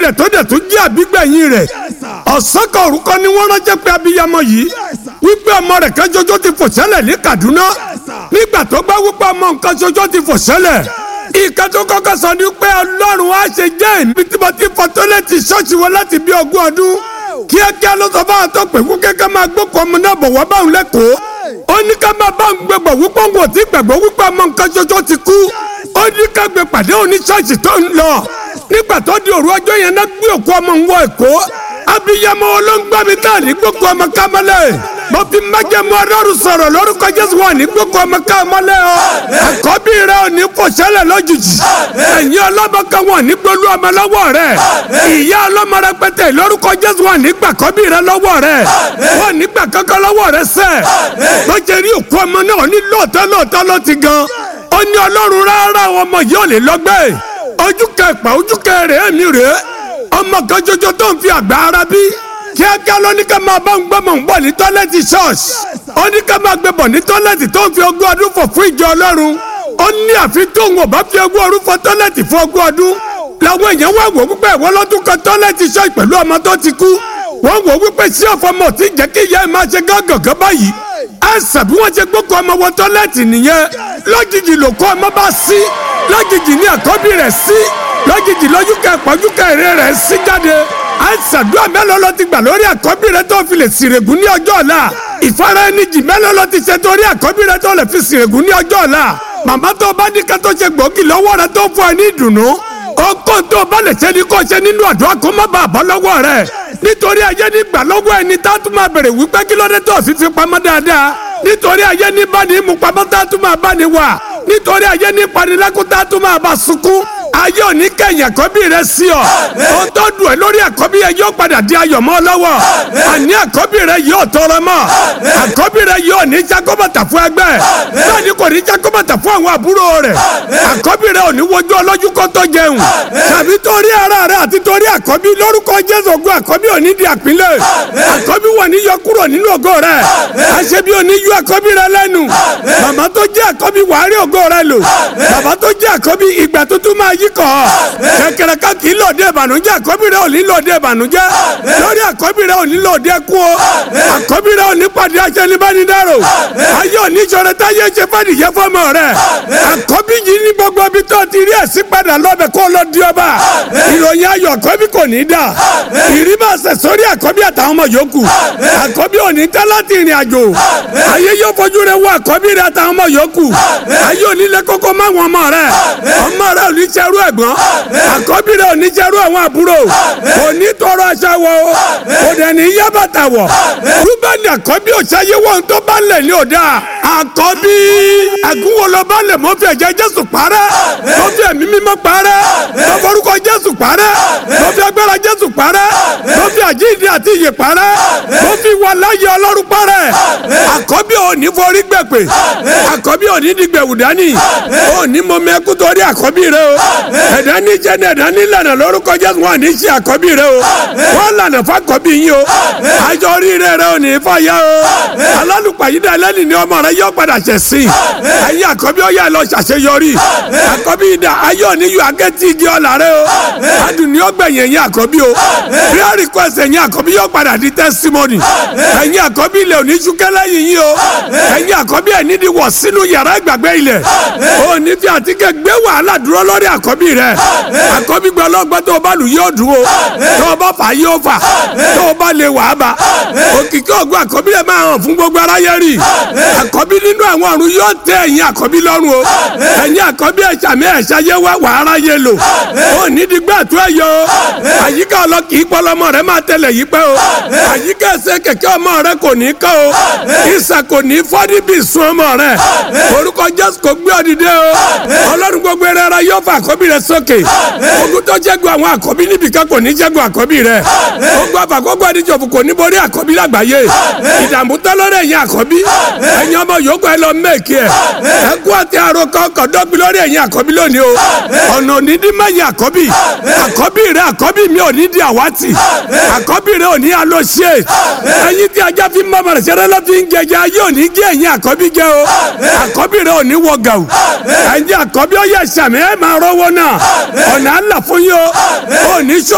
rẹ̀ tó dẹ̀ tún jẹ́ àbígbẹ̀yìn rẹ̀ ọ̀sán kan orúkọ ni wọ́n ránṣẹ́ pé abiyamọ yìí wípé ọmọ rẹ̀ kan ṣoṣo ti fò sẹ́lẹ̀ ní Kaduna nígbà tó gbá wípé ọmọ nǹkan ṣoṣo ti fò sẹ́lẹ̀ ìka tó kọ́kọ́ sọ ni pé Ọlọ́run á ṣe jẹ́ ìbí tí mo ti fọ tọ́lẹ́tì ṣọ́ọ̀ṣì wọn láti bí ogún ọdún kíákíá ló sọ fáwọn tó pè fún kẹ́kẹ́ máa gbókò ọmọ náà bọ̀ wá báwọn lẹ́kọ̀ọ́ ó ní ká máa bá ń gbẹgbọ̀ wípé òun ò tí gbàgbọ́ wípé ọmọ nǹkan ṣoṣo ti kú ó ní ká gbé pàdé òní ṣọ́ọ̀ṣì tó ń lọ nígbà tó di òru ọjọ́ yẹn náà gbé òkú ọmọ ń wọ Èkó abiyamọ olóńgbàmí tá ní gbókò ọmọ kámẹ́lẹ̀ mo fi májẹ̀mú ọlọ́run sọ̀rọ̀ lórúkọ jésù wà ní gbogbo ọmọ ká mọ́lẹ̀ ọ. àkọ́bí rẹ ò ní fòṣẹ́lẹ̀ lójijì. ẹ̀yin ọlọ́mọ kan wọ̀ ní gbólú ọmọ lọ́wọ́ rẹ. ìyá ọlọ́mọ rẹpẹtẹ lórúkọ jésù wà ní gbàkọ́bí rẹ lọ́wọ́ rẹ. wọ́n ní gbà kankan lọ́wọ́ rẹ sẹ́. lọ́jọ́ rí òkú ọmọ náà ní lóòótọ́ lóòótọ́ ló ti gan. ó ní ọlọ́run rárá ọmọ yìí ò lè lọ́gbẹ́. ojú kẹpà ojú kẹrẹ ẹ̀mí rẹ̀ ọmọ kan jọjọ tó ń fi àgbà ara bí kíákíá ló ní ká máa bá ń gbọ́mọ̀ ń bọ̀ ní tọ́lẹ́tì ṣọ́ọ̀ṣì ó ní ká máa gbé bọ̀ ní tọ́lẹ́tì tó ń fi ogún ọdún fọ̀ fún ìjọ ọlọ́run ó ní àfi tóun ò bá fi ogún ọdún fọ̀ tọ́lẹ́tì fún ogún ọdún làwọn èèyàn wá wò wípé ìwọ lọ́dún kan tọ́lẹ́tì ṣọ́ọ̀ṣì pẹ̀lú ọmọ tó ti kú wọ́n wò wípé sí ọ̀fọ̀mọ̀ tí jẹ́ kí ìyá ẹ̀ máa ṣe gángan báyìí àìsàn bí wọ́n ṣe gbókò ọmọ wọ tọ́lẹ́tì nìyẹn lójijì ló kó ọmọ bá sí lójijì ní àkọ́bí rẹ̀ sí lójijì lójú kẹpọ̀ ojú kẹrẹ rẹ̀ sí jáde àìsàdúrà mélòó ló ti gbà lórí àkọ́bí rẹ tó fi lè sìrègùn ní ọjọ́ ọ̀la ìfara ẹni jì mélòó ló ti ṣe torí àkọ́bí rẹ tó lè fi sìrègùn ní ọjọ́ ọ̀la màmá tó bá ní ká tó ṣe gbòógì lọ́wọ́ rẹ tó fún ẹ ní ìdùnnú ọkọ tó bá lè ṣe ni kò ṣe nínú àdúrà kó má bàa bọ́ lọ́wọ́ rẹ nítorí ayé ní gbà lọ́wọ́ ẹni tá a tún máa bèrè wípé kí ló dé tó fi fi pamọ́ dáadáa nítorí ayé ní bá ní mú pamọ́ tá a tún máa bá ní wà nítorí ayé ní panilẹ́kùn tá a tún máa bá sunkún ayé òní kẹyìn àkọ́bí rẹ sí ọ ó tó dùn ẹ lórí àkọ́bí yẹn yóò padà di ayọ̀ mọ́ lọ́wọ́ àní àkọ́bí rẹ yóò tọrọ mọ́ àkọ́bí rẹ yóò ní jákòbàtà fún ẹgbẹ́ bẹ́ẹ̀ ni kò ní jákòbàtà fún àwọn àbúrò rẹ àkọ́bí rẹ ò ní wojú ọlọ́jú kó tó jẹun tàbí torí ara rẹ àti torí àkọ́bí lórúkọ jésù ògùn àkọ́bí ò ní di àpínlẹ̀ àkọ́bí wà ní yọ kúrò nínú ògo rẹ àṣebí ò ní yọ àkọ́bí rẹ lẹ́nu màmá tó jẹ́ àkọ́bí wàá rí ògo rẹ lò bàbá tó jẹ́ àkọ́bí ìgbà tuntun máa yí kọ́ kẹ̀kẹ́rẹ́ ká kì í lòdì ìbànújẹ́ àkọ́bí rẹ ò ní lòdì ìbànújẹ́ lórí àkọ́bí rẹ ò ní lòdì ẹkú o àkọ́bí rẹ ò ní pàdé aṣẹ́nibánidáró ayé òní ìṣòro táyé ṣe fàdíyẹ fọmọ rẹ àkọ́bí yìí ní gbogbo ibi tó ti rí ẹ̀sìn padà lọ́bẹ̀ kó lọ di ọba ìròyìn ayọ̀ àkọ́bí kò ní dà ìrí máa ṣẹ̀ sórí àkọ́bí àtàwọn ọmọ yòókù àkọ́bí ò ní tẹ́ láti ìrìn àjò ayé yóò fojú rẹ wọ àkọ́bí rẹ àtàwọn ọmọ yòókù ayé òní lẹ kókó má wọn ọmọ rẹ ọmọ rẹ ò ní ṣerú ẹ̀gbọ́n àkọ́bí rẹ ò ní ṣerú àwọn àbúrò kò ní tọrọ aṣọ wọ o kò dẹ̀ ní yá bàtà wọ̀ rúbẹ́ni àkọ́bí ò ṣayé wọ́n tó bá lẹ̀ ní òdà àkọ́bí àgúnwọlọ bá lẹ̀ mọ́ fi ẹ̀jẹ̀ jésù parẹ́ mọ́ fi ẹ̀mí mímọ́ parẹ́ mọ́ forúkọ jésù parẹ́ mọ́ fi agbára jésù parẹ́ mọ́ fi àjíǹde àti ìyè parẹ́ mọ́ fi wà láyé ọlọ́run parẹ́ àkọ́bí ò ní forí gbẹ̀pẹ̀ àkọ́bí ò ní dìgbẹ̀wù dání ò ní mọ mẹ́kú torí àkọ́bí rẹ o ẹ̀dá ní jẹ́ ní ẹ̀dá ní lànà lórúkọ jésù wọn ní ṣe àkọ́bí rẹ o wọ́n lànà fàkọ́bí yín o àjọ oríire rẹ ò ní fàyà o alálùpàyídà ẹlẹ́ni ni ọmọ rẹ yóò padà ṣẹ̀ sí ẹ̀yin àkọ́bí ó yá lọ ṣàṣeyọrí àkọ́bí ìdá ayé òní yóò akẹ́tì igi ọ̀là rẹ o adùn ni ó gbẹ̀yìn ẹ̀yin àkọ́bí o prayer request ẹ̀yin àkọ́bí yóò padà di testimony ẹ̀yin àkọ́bí ilẹ̀ òní ṣúkẹ́ lẹ́yìn yín o ẹ̀yin àkọ́bí ẹ̀ nídìí wọ̀ sínú yàrá ìgbàgbé ilẹ̀ òní fi àtikẹ́ gbé wàhálà dúró lórí àkọ́bí rẹ àkọ́bí gbọ́ ọlọ́gbọ́n tó o bá lù yóò dúró tó o bá fà yóò fà tó o bá lè wà á bá òkìkí ògùn àkọ́bí rẹ máa hàn fún gbogbo aráyé rí àkọ́bí nínú àwọn ọ̀run yóò tẹ ẹ̀yin àkọ́bí lọ́rùn o ẹ̀yin àkọ́bí ẹ̀ṣàmì ẹ̀ṣayé wá wà aráyé lò ó nídìí gbà tó ẹ̀ yọ àyíká ọlọ́kì ìpọlọmọ rẹ máa tẹlẹ yí pẹ́ o àyíká ẹsẹ̀ kẹ̀kẹ́ ọmọ rẹ kò ní kọ́ o ìsà kò ní fọ́dí bí sun ọmọ rẹ orúkọ jésù kò gbé ọdìdẹ o ọlọ́run gbogbo ẹrẹ ara yóò fa àkọ́bí rẹ sókè ogun tó jẹ́gun àwọn àkọ́bí níbìkan kò ní jẹ́gun àkọ́bí rẹ ogun àfàkọ́gbọ́ ẹdíjọ́fù kò ní borí àkọ́bí lágbàáyé ìdààmú tọ́lọ́rẹ́ ẹ̀yin àkọ́bí ẹ̀yin ọmọ yòókù ẹ lọ mẹ́ẹ̀kì ẹ̀ ẹ̀kú àti àròkọ ọkọ̀ dọ́gbi lórí ẹ̀yin àkọ́bí lónìí o ọ̀nà òní dín mẹ́yìn àkọ́bí àkọ́bí rẹ àkọ́bí mi ò ní di àwátì àkọ́bí rẹ ò ní alóṣe ẹ̀yin tí ajá fi mọ́ ọmọ rẹ̀ ṣẹlẹ̀ lọ́ fi ń jẹjẹ ayé òní gé ẹ̀yin àkọ́bí jẹ o àkọ́bí rẹ ò ní wọ gàù ẹ̀yin àkọ́bí ó yẹ sàmì ẹ̀ máa rọ́wọ́ náà ọ̀nà àlà fún yín o ò ní sọ